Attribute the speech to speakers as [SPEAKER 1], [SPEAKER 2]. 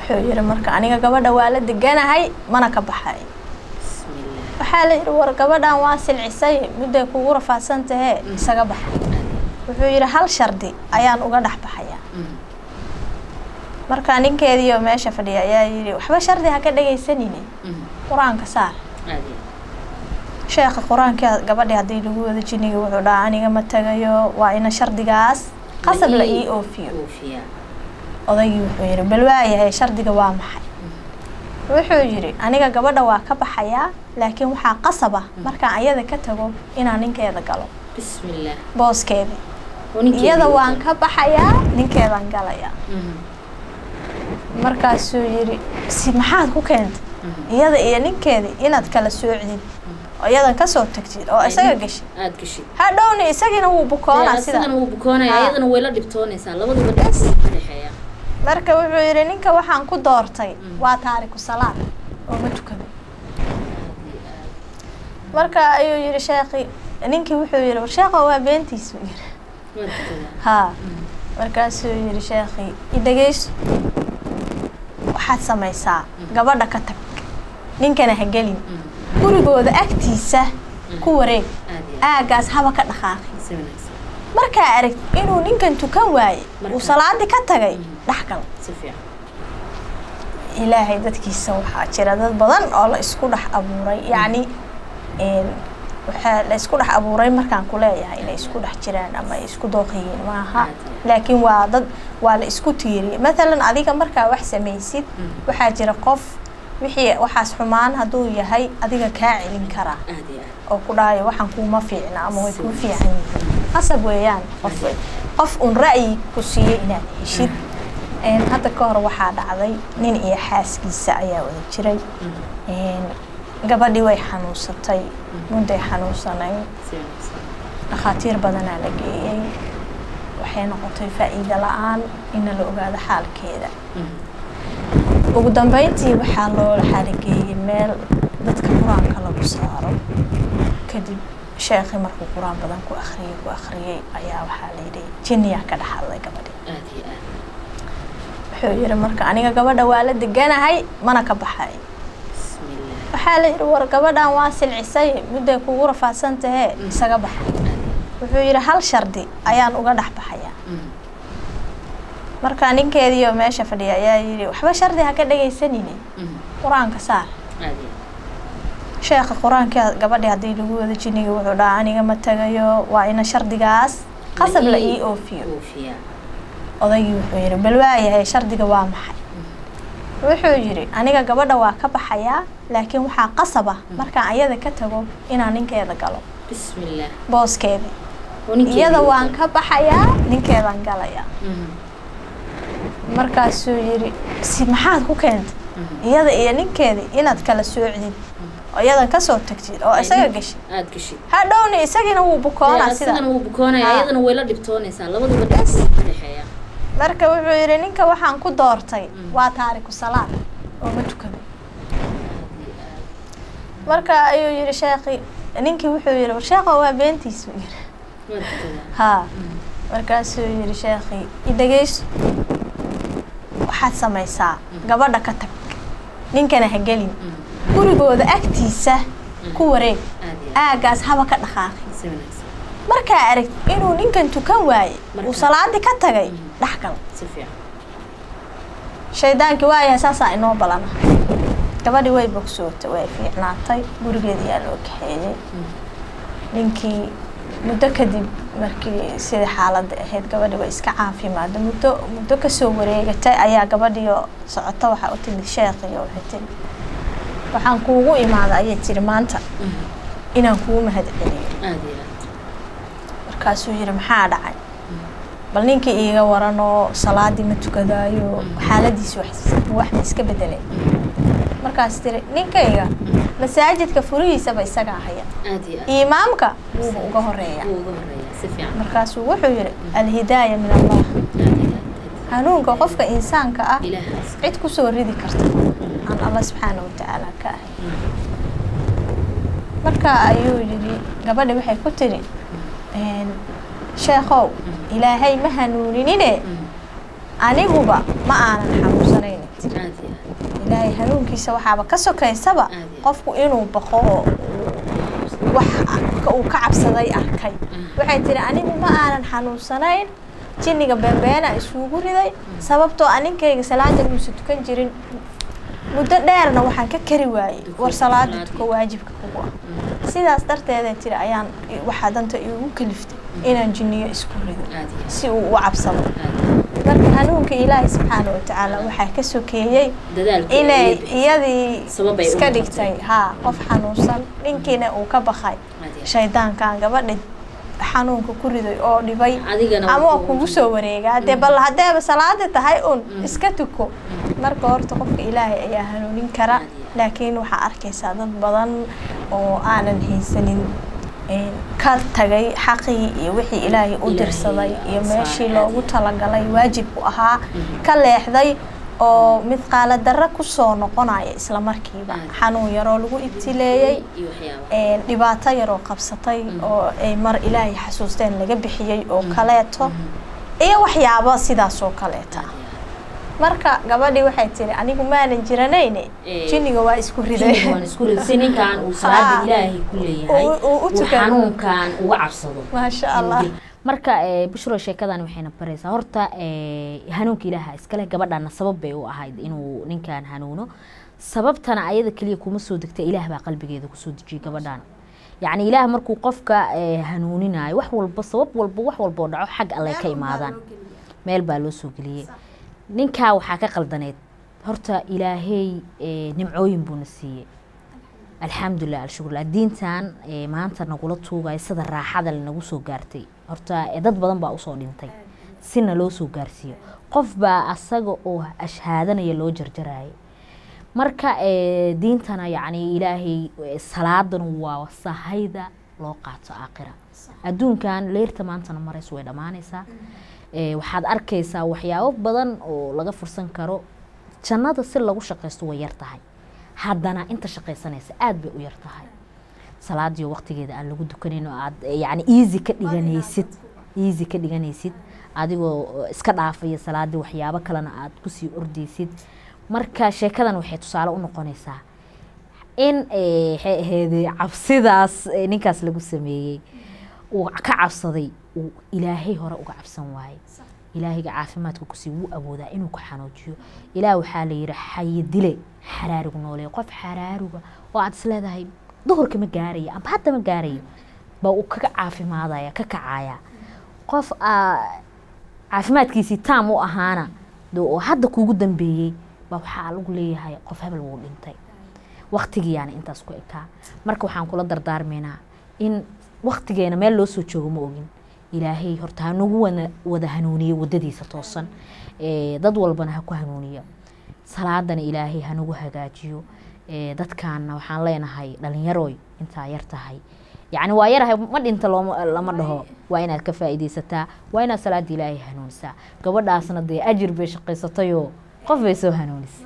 [SPEAKER 1] wuxuu yidhi marka aniga gabadha waa la deganahay mana ka baxay
[SPEAKER 2] bismillah
[SPEAKER 1] waxaa la yidhi war gabadhan waa silcisay midday kugu rafaadsan tahee isaga baxa wuxuu yidhi hal shardi ayaan uga dhex baxaya
[SPEAKER 2] Mm.
[SPEAKER 1] marka ninkeediioo meesha fadhiya ayaa yidhi waxba shardi ha ka dhegaysanine
[SPEAKER 2] Mm.
[SPEAKER 1] qur-aanka saar
[SPEAKER 2] caadi
[SPEAKER 1] sheekha qur-aanka gabadhi haddii lagu wada jiniga wuxuu dhahaa aniga ma tagayo waa ina shardigaas qasab la ii oofiyo
[SPEAKER 2] oofiya
[SPEAKER 1] odaygii wuxuu yidhi bal waayahay shardiga waa maxay wuxuu yidhi aniga gabadha waa ka baxayaa laakiin waxaa qasaba markaan ayada ka tago inaan ninkeeda galo
[SPEAKER 2] bismillah
[SPEAKER 1] booskeedii
[SPEAKER 2] oo ninkeedii
[SPEAKER 1] iyada
[SPEAKER 2] uu
[SPEAKER 1] waan
[SPEAKER 2] tago.
[SPEAKER 1] ka baxayaa ninkeedaan galayaa
[SPEAKER 2] Mhm.
[SPEAKER 1] markaasuu yidhi si maxaad ku keentay
[SPEAKER 2] Mhm.
[SPEAKER 1] iyada iyo ninkeedii inaad kala soocdid oo iyadan kasoo tagtid oo isaga gashid
[SPEAKER 2] aad gashid
[SPEAKER 1] hadhowna isagiina wuu bukoonaa sida
[SPEAKER 2] asigana wuu bukoonaya
[SPEAKER 1] Ha.
[SPEAKER 2] iyadana way la dhibtoonaysaa labaduba dhibs ka dhexeeya
[SPEAKER 1] marka wuxuu yidhi ninka waxaan ku doortay
[SPEAKER 2] Mm.
[SPEAKER 1] waa taariku salaad oo ma tukado
[SPEAKER 2] Aad iyo aad.
[SPEAKER 1] marka ayuu yidhi sheekhi ninkii wuxuu yidhi war sheekha waa beentiisu yidhi
[SPEAKER 2] waa tukadaa
[SPEAKER 1] haa
[SPEAKER 2] Mm.
[SPEAKER 1] markaasuu yidhi sheekhi idhegeyso waxaad samaysaa gabadha ka tag ninkana ha gelin
[SPEAKER 2] Mm.
[SPEAKER 1] gurigooda agtiisa ku wareeg
[SPEAKER 2] aad iyo aad.
[SPEAKER 1] aagaas haba ka dhaqaaqi
[SPEAKER 2] si wanaagsan
[SPEAKER 1] markaa arag inuu ninkan tukan waaye uu
[SPEAKER 2] Marka-
[SPEAKER 1] salaadii ka tagay
[SPEAKER 2] Mm.
[SPEAKER 1] dhexgal
[SPEAKER 2] si fiican
[SPEAKER 1] ilaahay dadkiisa waxaa jira dad badan oo la isku dhex abuuray yacni een, waxaa la isku dhex abuuray markaan ku leeyahay inay isku dhex jiraan ama ay isku dooqayeen maaha
[SPEAKER 2] Aad.
[SPEAKER 1] laakiin waa dad waa la isku tiiriyay matalan adiga markaa wax samaysid
[SPEAKER 2] Mm.
[SPEAKER 1] waxaa jira qof wixii waxaas xumaan hadduu yahay adiga kaa celin karaa
[SPEAKER 2] aad iyo aad
[SPEAKER 1] oo ku dhahayo waxaan kuuma fiicna ama way kuu
[SPEAKER 2] Si
[SPEAKER 1] fiican yihiin qasab weeyaan qof qof un ra'yi ku siiyey inaad heshid Een, hadda ka hor waxaa dhacday nin iyo xaaskiisa ayaa wada jiray
[SPEAKER 2] Mm.
[SPEAKER 1] Een, gabadhii way xanuunsatay mudday xanuunsanayd
[SPEAKER 2] si wanaagsan
[SPEAKER 1] dhakhaatiir badanaa la geeyey waxay noqotay faa'iido la-aan ina la ogaado xaalkeeda
[SPEAKER 2] Mm.
[SPEAKER 1] ugu dambeyntii waxaa loo xaalageeyey meel dadka qur-aanka lagu saaro kadib sheekhi markuu qur-aan badan ku akhriyey ku akhriyey ayaa waxaa la yidhi jinniyaa ka dhex hadlay gabadhi
[SPEAKER 2] aad iyo aad
[SPEAKER 1] wuxuu yidhi marka aniga gabadha waa la deganahay mana ka baxay
[SPEAKER 2] bismillah
[SPEAKER 1] waxaa la yidhi war gabadhan waa silcisay midday kugu rafaadsan tahee isaga baxa wuxuu yidhi hal shardi ayaan uga dhex baxayaa
[SPEAKER 2] Mm.
[SPEAKER 1] marka ninkeediioo meesha fadhiya ayaa yidhi waxba shardi ha ka dhegaysanine
[SPEAKER 2] Mm.
[SPEAKER 1] qur-aanka saar
[SPEAKER 2] aad iyo aad.
[SPEAKER 1] sheekha qur-aanka gabadhi haddii lagu wada jiniga wuxuu dhahaa aniga ma tagayo waa ina shardigaas qasab la ii oofiyo
[SPEAKER 2] oofiya
[SPEAKER 1] odaygii wuxuu yidhi bal waayahay shardiga waa maxay wuxuu yidhi aniga gabadha waa ka baxayaa laakiin waxaa qasaba markaan ayada ka tago inaan ninkeeda galo
[SPEAKER 2] bismillah
[SPEAKER 1] booskeedii
[SPEAKER 2] oo ninkeedii
[SPEAKER 1] iyada
[SPEAKER 2] uu
[SPEAKER 1] waan
[SPEAKER 2] tago.
[SPEAKER 1] ka baxayaa ninkeedaan galayaa
[SPEAKER 2] Mhm.
[SPEAKER 1] markaasuu yidhi si maxaad ku keentay
[SPEAKER 2] Mhm.
[SPEAKER 1] iyada iyo ninkeedii inaad kala soocdid oo iyadan kasoo tagtid oo isaga gashid
[SPEAKER 2] aad gashid
[SPEAKER 1] hadhowna isagiina wuu bukoonaa sida
[SPEAKER 2] asigana wuu bukoonaya
[SPEAKER 1] Ha.
[SPEAKER 2] iyadana way la dhibtoonaysaa labaduba dhibs ka dhexeeya
[SPEAKER 1] marka wuxuu yidhi ninka waxaan ku doortay
[SPEAKER 2] Mm.
[SPEAKER 1] waa taariku salaad oo ma tukado
[SPEAKER 2] aad iyo aad.
[SPEAKER 1] marka ayuu yidhi sheekhi ninkii wuxuu yidhi war sheekha waa beentiisu yidhi
[SPEAKER 2] waa tukadaa
[SPEAKER 1] haa
[SPEAKER 2] Mm.
[SPEAKER 1] markaasuu yidhi sheekhi idhegeyso waxaad samaysaa gabadha ka tag ninkana ha gelin
[SPEAKER 2] Mm.
[SPEAKER 1] gurigooda agtiisa ku wareeg
[SPEAKER 2] aad iyo aad.
[SPEAKER 1] aagaas haba ka dhaqaaqi
[SPEAKER 2] si wanaagsan
[SPEAKER 1] markaa arag inuu ninkan tukan waaye
[SPEAKER 2] Marka-
[SPEAKER 1] uu salaadii ka tagay
[SPEAKER 2] Mm.
[SPEAKER 1] dhexgal
[SPEAKER 2] si fiican
[SPEAKER 1] shaydaankii waayahay saasaa inoo balana gabadhii way bogsootay way fiicnaatay gurigeedii yaa loo kaxeeyey
[SPEAKER 2] Mm.
[SPEAKER 1] ninkii muddo kadib markii sidai xaaladda ahayd gabadhi way iska caafimaada muddo muddo kasoo wareegatay ayaa gabadhiio socota waxaa u timid sheekhiyo waxay tiri waxaan kuugu imaada ayay tiri maanta
[SPEAKER 2] Mm.
[SPEAKER 1] inaan kugu mahad celiyo
[SPEAKER 2] aad iyo aad.
[SPEAKER 1] markaasuu yidhi maxaa dhacay bal ninkii iiga waranoo salaadii ma tukadaayo xaaladiisi wax wax ma iska bedelay markaas tiri ninkayga masaajidka furihiisaba isagaa haya
[SPEAKER 2] aad iyo aad.
[SPEAKER 1] imaamka wuuba uga horeeya
[SPEAKER 2] wuu uga horeeyaa si fiican
[SPEAKER 1] markaasuu wuxuu yidhi alhidaaya min allah
[SPEAKER 2] aad iyo aad.
[SPEAKER 1] hanuunka qofka insaanka ah
[SPEAKER 2] ilaahaas
[SPEAKER 1] cid kusoo ridi karta aan allah subxaana watacaala ka ahay marka ayuu yidhi gabadhi waxay ku tiri een, sheekhow ilaahay ma hanuuninine
[SPEAKER 2] Mm.
[SPEAKER 1] aniguba ma aanan xanuunsanayni tiri
[SPEAKER 2] aad iyo
[SPEAKER 1] hanuunkiisa waxaaba ka sokaysaba
[SPEAKER 2] Aad iyo aad.
[SPEAKER 1] qofku inuu baqo oo wax uu ka cabsaday arkay waxay tiri anigu ma aanan xanuunsanayn jinniga beenbeena isugu riday sababtoo aninkayga salaada muusa tukan jirin muddo dheerna waxaan ka kari waayey war salaada tuko waajibka kugu ah sidaas darteeda tiri ayaan waxaa danta iigu kaliftay inaan jinniyo isku rido
[SPEAKER 2] aad iyo
[SPEAKER 1] si uu u cabsado
[SPEAKER 2] aad
[SPEAKER 1] marka hanuunka ilaahay subxaana watacaala waxaa ka sokeeyey
[SPEAKER 2] dadaalka
[SPEAKER 1] inay
[SPEAKER 2] iyo bixis-
[SPEAKER 1] iyadii
[SPEAKER 2] Sabab ay u
[SPEAKER 1] iska
[SPEAKER 2] noqotay.
[SPEAKER 1] dhigtay haa qof xanuunsan ninkiina uu ka bakay
[SPEAKER 2] aad iyo aad.
[SPEAKER 1] shaydaankan gabadha xanuunka ku riday oo dhibay
[SPEAKER 2] adigana
[SPEAKER 1] ama waa
[SPEAKER 2] kugu
[SPEAKER 1] kugu soo wareegaa dee bal haddeeba salaada tahay un iska tuko marka horta qofka ilaahay ayaa hanuunin kara laakiin waxaa arkaysaa dad badan oo aanan haysanin een, ka tagay xaqii iyo wixii ilaahay u
[SPEAKER 2] Ilaahay
[SPEAKER 1] dirsaday iyo
[SPEAKER 2] saaray,
[SPEAKER 1] meeshii
[SPEAKER 2] aad
[SPEAKER 1] loogu
[SPEAKER 2] iyo
[SPEAKER 1] talagalay waajibku ahaa ka leexday oo mid qaala darro kusoo noqonaya isla markiiba
[SPEAKER 2] Aad.
[SPEAKER 1] xanuun yaroo lagu ibtileeyey
[SPEAKER 2] iyo waxyaaba
[SPEAKER 1] een, dhibaato yaroo qabsatay oo ay mar ilaahay xasuusteen laga bixiyey oo kaleeto iyo waxyaabo sidaas oo kaleeta
[SPEAKER 2] aad iyo aad.
[SPEAKER 1] marka gabadhii waxay tiri anigu maanan jiranayne
[SPEAKER 2] Eh,
[SPEAKER 1] jinniga waa isku
[SPEAKER 2] Jinniga waan
[SPEAKER 1] riday
[SPEAKER 2] isku rid si ninkan uu salaada
[SPEAKER 1] Ah.
[SPEAKER 2] ilaahay ku leeyahay
[SPEAKER 1] Uu- uu u
[SPEAKER 2] uu
[SPEAKER 1] tukado.
[SPEAKER 2] xanuunkan uga cabsado
[SPEAKER 1] maasha allah
[SPEAKER 3] marka eh, bushro sheekadan waxayna baraysaa horta eh, hanuunka ilaaha iskale gabadhana sabab bay u ahayd inuu ninkan hanuuno sababtana ayada keliya kuma soo degta ilaah baa qalbigeeda kusoo dejiyay gabadhan yacni ilaah markuu qofka eh, hanuuninayo wax walba sabab walba wax walba oo dhaco xag alle ka imaadaan meel baa loo soo geliyey ninkaa waxaa ka qaldaneed horta ilaahey eh, nimcooyin buuna siiyey alxamdulilah alshukurlah diintan eh, maanta nagula tuugayo sida raaxada lanagu soo gaartay horta eh, dad badan baa usoo dhintay sina loo soo gaarsiiyo qof baa asaga oo ashhaadanaya loo jarjarayay marka eh, diintana yacni ilaahay eh, salaadan waa sahayda loo qaato aakhira adduunkan leerta maantana marayso way dhammaanaysaa Eh, waxaad arkaysaa waxyaabo badan oo laga fursan karo jannada si lagu shaqaysto way yar tahay haddana inta shaqaysanaysa aada bay u yar tahay salaadiyo waqtigeeda aan lagu dukanayn oo aad eh, yacni easy ka dhiganaysid easy ka dhiganaysid adigoo iska dhaafaya salaadii waxyaabo kalena aad kusii ordaysid marka sheekadan waxay tusaale u noqonaysaa in eh, waxay ahayd cabsidaas eh, ninkaas lagu sameeyey uu ka cabsaday uu ilaahay hore uga cabsan waaye ilaahayga caafimaadka kusii wuu awoodaa inuu ku xanuujiyo ilaah waxaa la yidhi xayi dile xaraarigu noolee qof xaraaruga oo aad isleedahay duhurka ma gaaraya amba hadda ma gaarayo baa uu kaga caafimaadaya ka kacaya qof aa caafimaadkiisii taam u ahaana dee oo hadda kuugu dambeeyey baa waxaa lagu leeyahay qof hebel wuu dhintay waktigiyaana intaas ku ekaa marka waxaan kula dardaarmaynaa in waktigeena meel loo soo joogo ma ogin ilaahay horta hanugu wana wada hanuuniyo wadadiisa toosan Eh, dad walbana ha ku hanuuniyo salaadana ilaahay hanugu hagaajiyo Eh, dadkaana waxaan leenahay dhalinyaroy intaa yar tahay yacni waa yarahay ma dhinta looma lama dhaho waa inaad ka faa'iidaysataa waa inaad salaada ilaahay hanuunisaa gabadhaasna dee ajir bay shaqaysatayoo qof bay soo hanuunisay